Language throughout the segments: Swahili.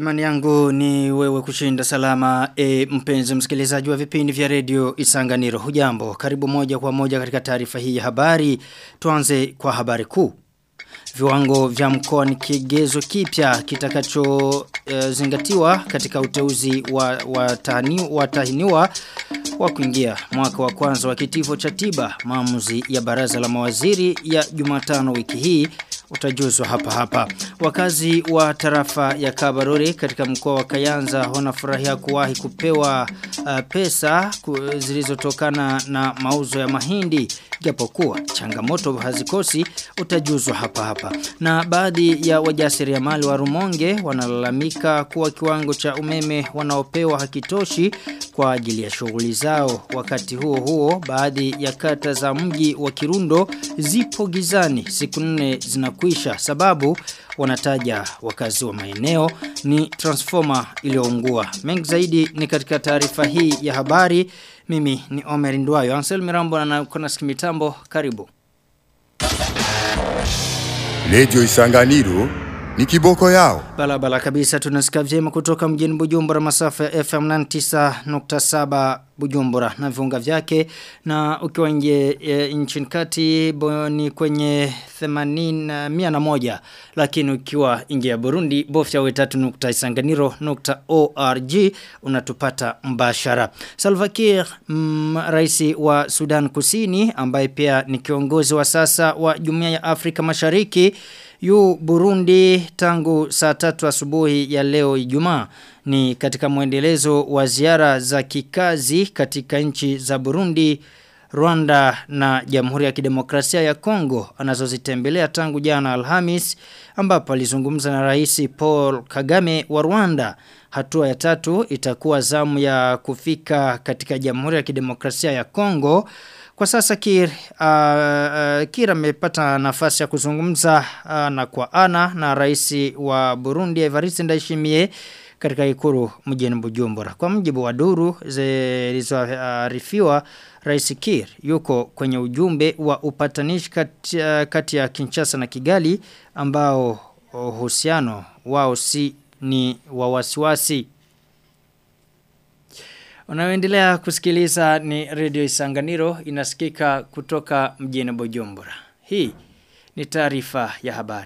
Imani yangu ni wewe kushinda salama e, mpenzi msikilizaji wa vipindi vya redio Isanganiro. Hujambo, karibu moja kwa moja katika taarifa hii ya habari. Tuanze kwa habari kuu. Viwango vya mkoa ni kigezo kipya kitakacho e, zingatiwa katika uteuzi wa watahini, watahiniwa wa kuingia mwaka wa kwanza wa kitivo cha tiba maamuzi ya baraza la mawaziri ya Jumatano wiki hii utajuzwa hapa hapa. Wakazi wa tarafa ya Kabarore katika mkoa wa Kayanza wanafurahia kuwahi kupewa uh, pesa ku, zilizotokana na mauzo ya mahindi japokuwa changamoto hazikosi utajuzwa hapa hapa. Na baadhi ya wajasiriamali wa Rumonge wanalalamika kuwa kiwango cha umeme wanaopewa hakitoshi kwa ajili ya shughuli zao. Wakati huo huo baadhi ya kata za mji wa Kirundo zipo gizani siku nne zinakwisha sababu wanataja wakazi wa maeneo ni transformer iliyoungua. Mengi zaidi ni katika taarifa hii ya habari. Mimi ni Omer Ndwayo. Ansel Mirambo na kuna sikimitambo. Karibu. Radio Isanganiro ni kiboko yao. Balabala kabisa tunasikia vyema kutoka mjini Bujumbura masafa ya FM 99.7 Bujumbura na viunga vyake na ukiwa nje e, nchini kati ni kwenye 80 101 lakini ukiwa nje ya Burundi bofya we3.isanganiro.org unatupata mbashara. Salva Kiir mm, rais wa Sudan Kusini ambaye pia ni kiongozi wa sasa wa Jumuiya ya Afrika Mashariki yu Burundi tangu saa tatu asubuhi ya leo Ijumaa ni katika mwendelezo wa ziara za kikazi katika nchi za Burundi, Rwanda na Jamhuri ya Kidemokrasia ya Kongo anazozitembelea tangu jana Alhamis ambapo alizungumza na Rais Paul Kagame wa Rwanda. Hatua ya tatu itakuwa zamu ya kufika katika Jamhuri ya Kidemokrasia ya Kongo. Kwa sasa Kir, uh, uh, Kir amepata nafasi ya kuzungumza ana uh, kwa ana na rais wa Burundi Evariste Ndayishimiye katika ikuru mjini Bujumbura. Kwa mjibu wa duru zilizoarifiwa uh, Rais Kir yuko kwenye ujumbe wa upatanishi kati, uh, kati ya Kinshasa na Kigali ambao uhusiano wao si ni wa wasiwasi. Unaoendelea kusikiliza ni Radio Isanganiro inasikika kutoka mjini Bujumbura. Hii ni taarifa ya habari.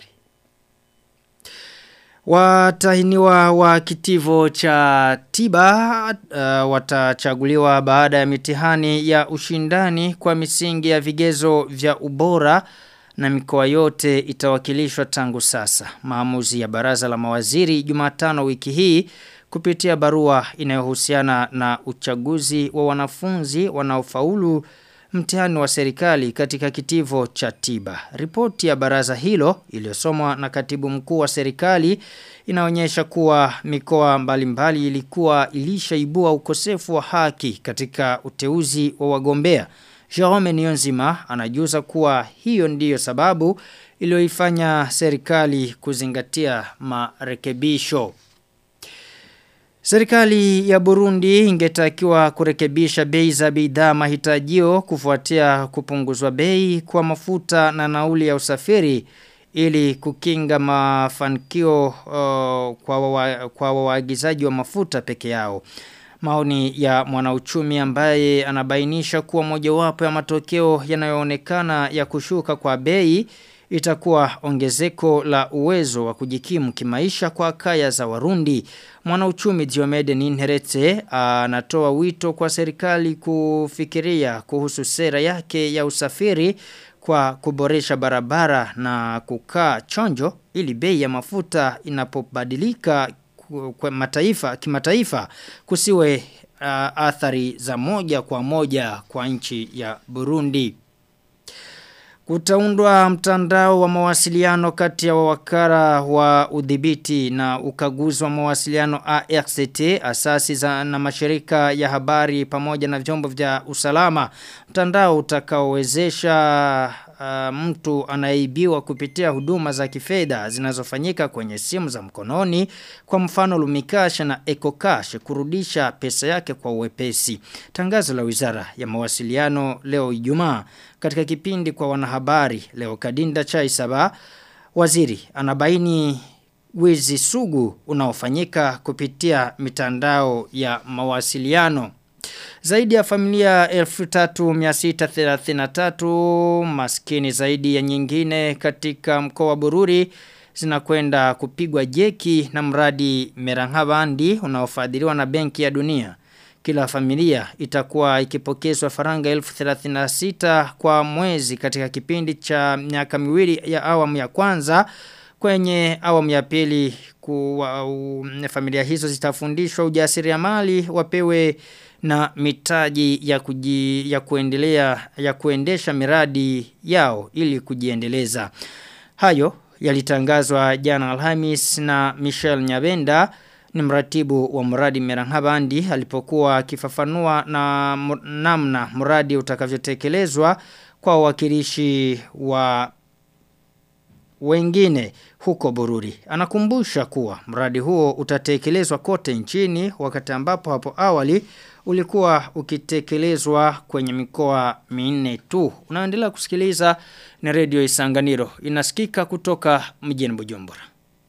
Watahiniwa wa kitivo cha tiba uh, watachaguliwa baada ya mitihani ya ushindani kwa misingi ya vigezo vya ubora na mikoa yote itawakilishwa tangu sasa. Maamuzi ya baraza la mawaziri Jumatano wiki hii kupitia barua inayohusiana na uchaguzi wa wanafunzi wanaofaulu mtihani wa serikali katika kitivo cha tiba. Ripoti ya baraza hilo iliyosomwa na katibu mkuu wa serikali inaonyesha kuwa mikoa mbalimbali ilikuwa ilishaibua ukosefu wa haki katika uteuzi wa wagombea. Jerome Niyonzima anajuza kuwa hiyo ndiyo sababu iliyoifanya serikali kuzingatia marekebisho. Serikali ya Burundi ingetakiwa kurekebisha bei za bidhaa mahitajio kufuatia kupunguzwa bei kwa mafuta na nauli ya usafiri ili kukinga mafanikio uh, kwa wa, kwa waagizaji wa mafuta peke yao. Maoni ya mwanauchumi ambaye anabainisha kuwa mojawapo ya matokeo yanayoonekana ya kushuka kwa bei itakuwa ongezeko la uwezo wa kujikimu kimaisha kwa kaya za Warundi. Mwanauchumi Diomede Ninherete anatoa wito kwa serikali kufikiria kuhusu sera yake ya usafiri kwa kuboresha barabara na kukaa chonjo ili bei ya mafuta inapobadilika kwa mataifa kimataifa kusiwe uh, athari za moja kwa moja kwa nchi ya Burundi. Kutaundwa mtandao wa mawasiliano kati ya wawakala wa udhibiti na ukaguzi wa mawasiliano ARCT, asasi za na mashirika ya habari pamoja na vyombo vya usalama. Mtandao utakaowezesha uh, mtu anaibiwa kupitia huduma za kifedha zinazofanyika kwenye simu za mkononi kwa mfano Lumikasha na Ecocash kurudisha pesa yake kwa uwepesi. Tangazo la Wizara ya Mawasiliano leo Ijumaa katika kipindi kwa wanahabari leo Kadinda Chaisaba waziri anabaini wizi sugu unaofanyika kupitia mitandao ya mawasiliano. Zaidi ya familia 3633 maskini zaidi ya nyingine katika mkoa wa Bururi zinakwenda kupigwa jeki na mradi Merangabandi unaofadhiliwa na Benki ya Dunia. Kila familia itakuwa ikipokezwa faranga 1036 kwa mwezi katika kipindi cha miaka miwili ya awamu ya kwanza kwenye awamu ya pili kuwa uh, familia hizo zitafundishwa ujasiriamali wapewe na mitaji ya kuji, ya kuendelea ya kuendesha miradi yao ili kujiendeleza. Hayo yalitangazwa jana Alhamis na Michel Nyabenda ni mratibu wa mradi Merangabandi alipokuwa akifafanua na namna mradi utakavyotekelezwa kwa wakilishi wa wengine huko Bururi. Anakumbusha kuwa mradi huo utatekelezwa kote nchini wakati ambapo hapo awali ulikuwa ukitekelezwa kwenye mikoa minne tu. Unaendelea kusikiliza ni redio Isanganiro. Inasikika kutoka mjini Bujumbura.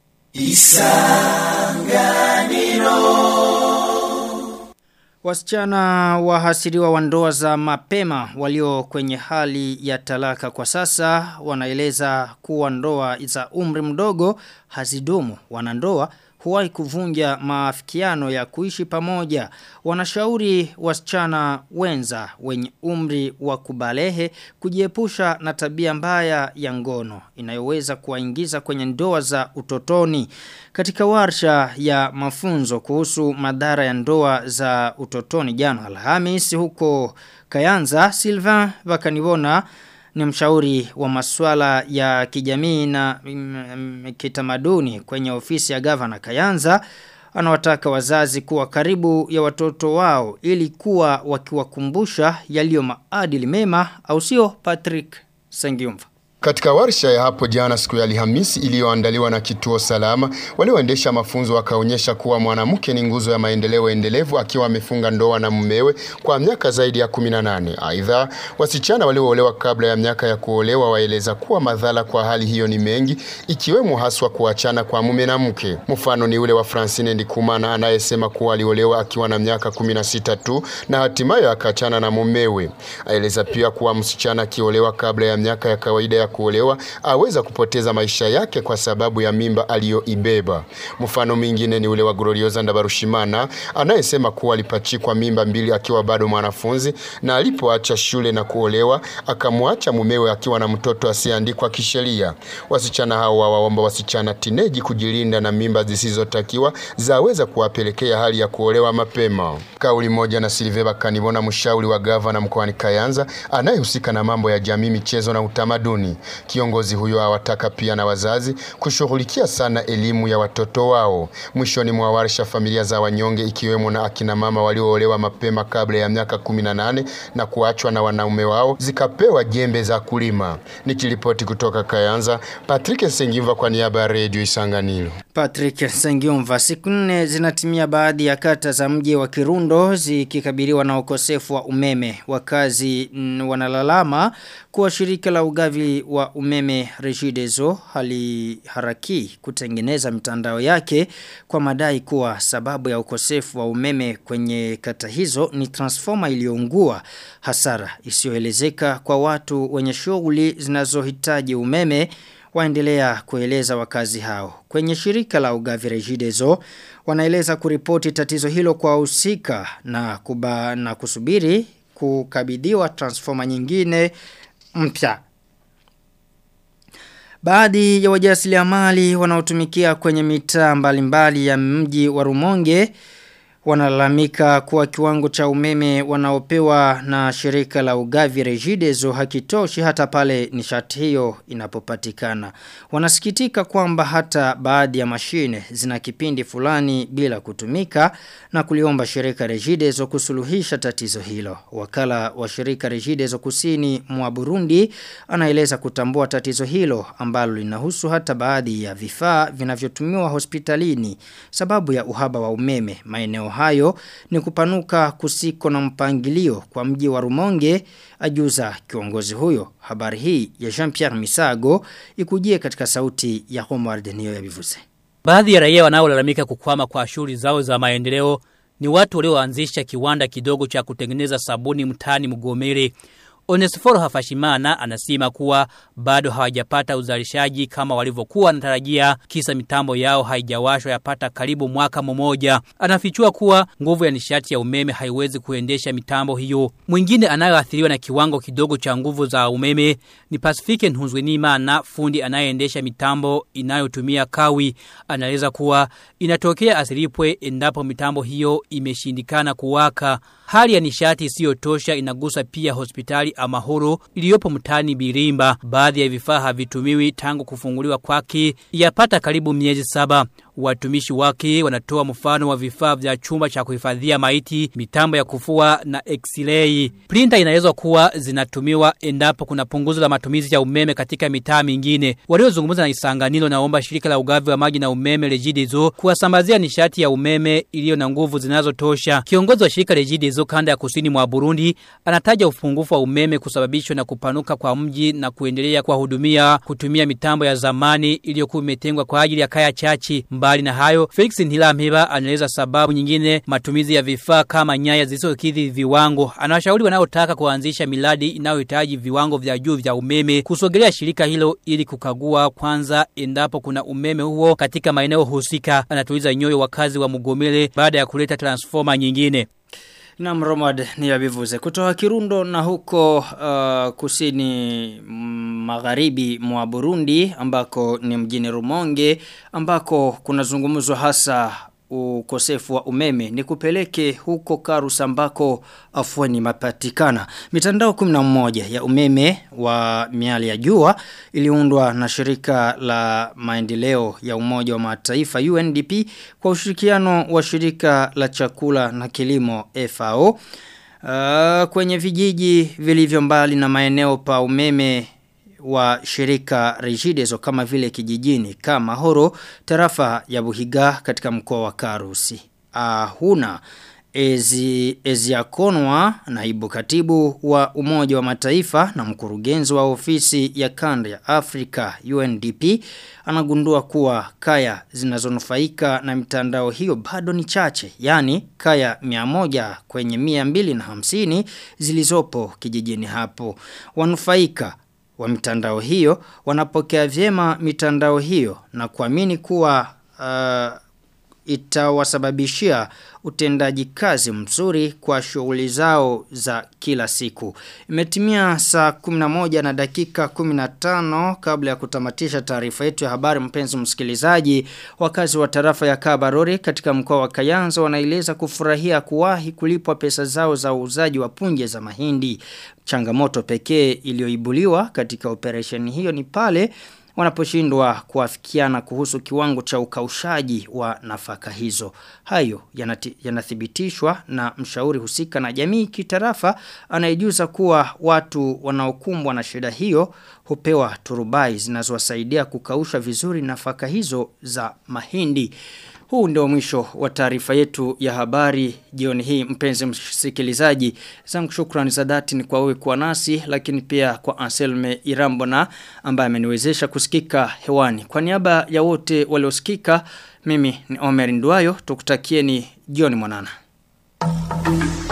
Isanganiro Wasichana wahasiriwa wa ndoa za mapema walio kwenye hali ya talaka kwa sasa wanaeleza kuwa ndoa za umri mdogo hazidumu wanandoa huwahi kuvunja maafikiano ya kuishi pamoja. Wanashauri wasichana wenza wenye umri wa kubalehe kujiepusha na tabia mbaya ya ngono inayoweza kuwaingiza kwenye ndoa za utotoni. Katika warsha ya mafunzo kuhusu madhara ya ndoa za utotoni jana Alhamis huko Kayanza Sylvain Bakanibona ni mshauri wa masuala ya kijamii na mm, kitamaduni kwenye ofisi ya gavana Kayanza anawataka wazazi kuwa karibu ya watoto wao ili kuwa wakiwakumbusha yaliyo maadili mema au sio Patrick Sengiumva katika warsha ya hapo jana siku ya Alhamisi iliyoandaliwa na kituo salama, walioendesha mafunzo wakaonyesha kuwa mwanamke ni nguzo ya maendeleo endelevu akiwa amefunga ndoa na mumewe kwa miaka zaidi ya 18. Aidha, wasichana walioolewa kabla ya miaka ya kuolewa waeleza kuwa madhara kwa hali hiyo ni mengi, ikiwemo haswa kuachana kwa mume na mke. Mfano ni ule wa Francine Ndikumana anayesema kuwa aliolewa akiwa na miaka 16 tu na hatimaye akaachana na mumewe. Aeleza pia kuwa msichana akiolewa kabla ya miaka ya kawaida ya kuolewa aweza kupoteza maisha yake kwa sababu ya mimba aliyoibeba. Mfano mwingine ni ule wa Gloriosa Ndabarushimana anayesema kuwa alipachikwa mimba mbili akiwa bado mwanafunzi na alipoacha shule na kuolewa akamwacha mumewe akiwa na mtoto asiyeandikwa kisheria. Wasichana hao wawaomba wasichana tineji kujilinda na mimba zisizotakiwa zaweza kuwapelekea hali ya kuolewa mapema. Kauli moja na Silveva Kanibona, mshauri wa gavana mkoani Kayanza anayehusika na mambo ya jamii, michezo na utamaduni. Kiongozi huyo awataka pia na wazazi kushughulikia sana elimu ya watoto wao. Mwishoni mwa warsha, familia za wanyonge ikiwemo na akina mama walioolewa mapema kabla ya miaka 18 na kuachwa na wanaume wao zikapewa jembe za kulima. Nikiripoti kutoka Kayanza, Patrick Sengiva kwa niaba ya Radio Isanganiro. Patrick Sengiumva siku nne zinatimia baadhi ya kata za mji wa Kirundo zikikabiliwa na ukosefu wa umeme. Wakazi mm, wanalalama kuwa shirika la ugavi wa umeme Regideso haliharaki kutengeneza mitandao yake kwa madai kuwa sababu ya ukosefu wa umeme kwenye kata hizo ni transformer iliyoungua hasara isiyoelezeka kwa watu wenye shughuli zinazohitaji umeme waendelea kueleza wakazi hao. Kwenye shirika la ugavi Regideso wanaeleza kuripoti tatizo hilo kwa usika na kuba, na kusubiri kukabidhiwa transformer nyingine mpya. Baadhi ya wajasiriamali wanaotumikia kwenye mitaa mbalimbali ya mji wa Rumonge wanalalamika kuwa kiwango cha umeme wanaopewa na shirika la ugavi Regideso hakitoshi hata pale nishati hiyo inapopatikana. Wanasikitika kwamba hata baadhi ya mashine zina kipindi fulani bila kutumika na kuliomba shirika Regideso kusuluhisha tatizo hilo. Wakala wa shirika Regideso kusini mwa Burundi anaeleza kutambua tatizo hilo ambalo linahusu hata baadhi ya vifaa vinavyotumiwa hospitalini sababu ya uhaba wa umeme maeneo hayo ni kupanuka kusiko na mpangilio kwa mji wa Rumonge ajuza kiongozi huyo. Habari hii ya Jean-Pierre Misago ikujie katika sauti ya Homard Niyo ya Bivuze. Baadhi ya raia wanaolalamika kukwama kwa shughuli zao za maendeleo ni watu walioanzisha kiwanda kidogo cha kutengeneza sabuni mtani Mgomere. Onesforo Hafashimana anasema kuwa bado hawajapata uzalishaji kama walivyokuwa wanatarajia kisa mitambo yao haijawashwa yapata karibu mwaka mmoja. Anafichua kuwa nguvu ya nishati ya umeme haiwezi kuendesha mitambo hiyo. Mwingine anayeathiriwa na kiwango kidogo cha nguvu za umeme ni Pacific Nhuzwenima na fundi anayeendesha mitambo inayotumia kawi. Anaeleza kuwa inatokea asilipwe endapo mitambo hiyo imeshindikana kuwaka. Hali ya nishati isiyotosha inagusa pia hospitali Amahoro iliyopo mtani Birimba. Baadhi ya vifaa havitumiwi tangu kufunguliwa kwake yapata karibu miezi saba. Watumishi wake wanatoa mfano wa vifaa vya chumba cha kuhifadhia maiti, mitambo ya kufua na x-ray. Printer inaweza kuwa zinatumiwa endapo kuna punguzo la matumizi ya umeme katika mitaa mingine. Waliozungumza na Isanganiro naomba shirika la ugavi wa maji na umeme Regideso kuwasambazia nishati ya umeme iliyo na nguvu zinazotosha. Kiongozi wa shirika Regideso kanda ya kusini mwa Burundi anataja upungufu wa umeme kusababishwa na kupanuka kwa mji na kuendelea kuwahudumia kutumia mitambo ya zamani iliyokuwa imetengwa kwa ajili ya kaya chachi. Mbali na hayo, Felix Ntilamheba anaeleza sababu nyingine matumizi ya vifaa kama nyaya zisizokidhi viwango. Anawashauri wanaotaka kuanzisha miladi inayohitaji viwango vya juu vya umeme kusogelea shirika hilo ili kukagua kwanza endapo kuna umeme huo katika maeneo husika. Anatuliza nyoyo wakazi wa Mugomele baada ya kuleta transformer nyingine. Na mromad ni yabivuze. Kutoka Kirundo na huko uh, kusini magharibi mwa Burundi ambako ni mjini Rumonge ambako kuna zungumzwa hasa ukosefu wa umeme ni kupeleke huko Karusa ambako afueni mapatikana. Mitandao 11 ya umeme wa miali ya jua iliundwa na shirika la maendeleo ya umoja wa mataifa UNDP kwa ushirikiano wa shirika la chakula na kilimo FAO. Uh, kwenye vijiji vilivyo mbali na maeneo pa umeme wa shirika Regideso kama vile kijijini kama horo tarafa ya Buhiga katika mkoa wa Karusi. Ahuna Ezi, Eziakonwa naibu katibu wa umoja wa mataifa na mkurugenzi wa ofisi ya kanda ya Afrika UNDP anagundua kuwa kaya zinazonufaika na mitandao hiyo bado ni chache yani kaya 100 kwenye 250 zilizopo kijijini hapo wanufaika wa mitandao hiyo wanapokea vyema mitandao hiyo na kuamini kuwa uh, itawasababishia utendaji kazi mzuri kwa shughuli zao za kila siku. Imetimia saa 11 na dakika 15 kabla ya kutamatisha taarifa yetu ya habari mpenzi msikilizaji. Wakazi wa tarafa ya Kabarore katika mkoa wa Kayanza wanaeleza kufurahia kuwahi kulipwa pesa zao za uuzaji wa punje za mahindi. Changamoto pekee iliyoibuliwa katika operesheni hiyo ni pale wanaposhindwa kuafikiana kuhusu kiwango cha ukaushaji wa nafaka hizo. Hayo yanati, yanathibitishwa na mshauri husika na jamii kitarafa anayejuza kuwa watu wanaokumbwa na shida hiyo hupewa turubai zinazowasaidia kukausha vizuri nafaka hizo za mahindi. Huu ndio mwisho wa taarifa yetu ya habari jioni hii mpenzi msikilizaji. Zangu shukrani za dhati ni kwa wewe kuwa nasi lakini pia kwa Anselme Irambona ambaye ameniwezesha kusikika hewani. Kwa niaba ya wote waliosikika mimi ni Omer Nduayo tukutakieni jioni mwanana.